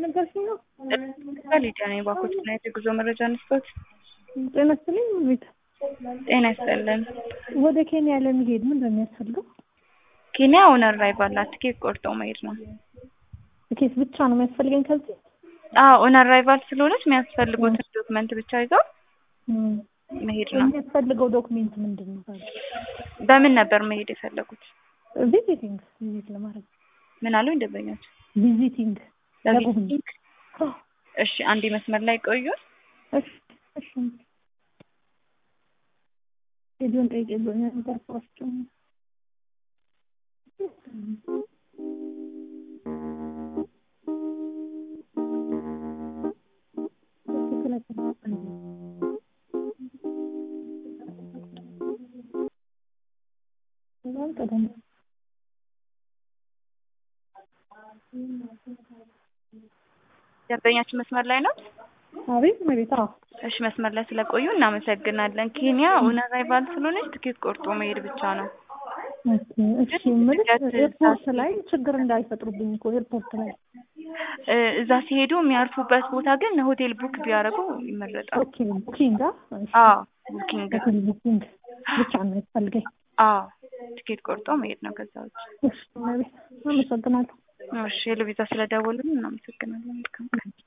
እየነገርሽኝ ነው? ሊዲያ ነኝ። ባኮች እና የጉዞ መረጃ አንስቶት። ጤና ይስጥልኝ። ቤት ጤና ይስጥልን። ወደ ኬንያ ለመሄድ ምንድን ነው የሚያስፈልገው? ኬንያ ኦን አራይቫል ናት። ትኬት ቆርጦ መሄድ ነው። ትኬት ብቻ ነው የሚያስፈልገኝ ከዚህ? አዎ ኦን አራይቫል ስለሆነች የሚያስፈልጉትን ዶክመንት ብቻ ይዘው መሄድ ነው። የሚያስፈልገው ዶክሜንት ምንድን ነው? ታዲያ? በምን ነበር መሄድ የፈለጉት? ቪዚቲንግ ቪዚት ለማድረግ ምን አሉ ደንበኞች? ቪዚቲንግ ለቪዚቲንግ። እሺ አንድ መስመር ላይ ቆዩ። እሺ እሺ ቪዲዮን ጠይቄ ብሎኛል። ተርፏቸው ደንበኛችን መስመር ላይ ነው። አቤት መቤት አዎ እሺ መስመር ላይ ስለቆዩ እናመሰግናለን። ኬንያ ኦን አራይቫል ስለሆነች ትኬት ቆርጦ መሄድ ብቻ ነው። እሺ የምልሽ ኤርፖርት ላይ ችግር እንዳይፈጥሩብኝ እኮ ኤርፖርት ላይ እ እዛ ሲሄዱ የሚያርፉበት ቦታ ግን ሆቴል ቡክ ቢያደርጉ ይመረጣል። ኦኬ ቡኪንግ አዎ ቡኪንግ ሆቴል ቡኪንግ ብቻ ነው ያስፈልገኝ። አዎ ትኬት ቆርጦ መሄድ ነው። ከዛ ውጭ እሺ መቤት አመሰግናለሁ። እሺ ሄሎ ቪዛ ስለደወሉልን እናመሰግናለን። መልካም ቀን